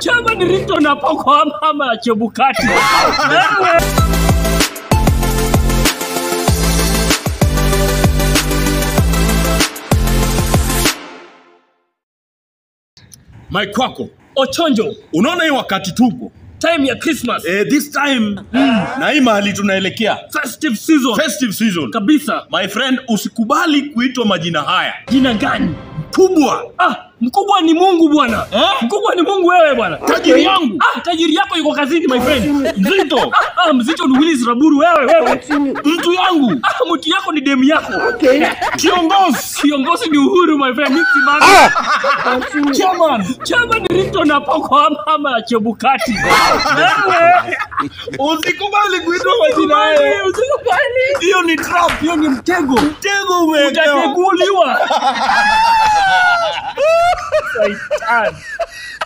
Chama ni Rito na Poko ama ama Chebukati. Wewe. Mike kwako, Ochonjo, unaona hii wakati tupo time ya Christmas. eh, this time na hii mahali tunaelekea Festive season. festive season Kabisa. my friend, usikubali kuitwa majina haya Jina gani? kubwa. Ah, mkubwa ni Mungu bwana. Eh? Mkubwa ni Mungu wewe bwana. Tajiri yangu Ah, tajiri yako yuko kazini my friend. mzito, Ah, ah, mzito ni Willis Raburu wewe wewe. mtu yangu Ah, mtu yako ni demu yako. kiongozi, Kiongozi ni Uhuru my friend. Mimi simami. chairman. Chama ni Rito na Poko ama ama Chebukati. Wewe. Usikubali kuitwa majina haya, Usikubali, usikubali. hiyo ni trap, Hiyo ni mtego. mtego umewekewa. Utateguliwa. Saitan.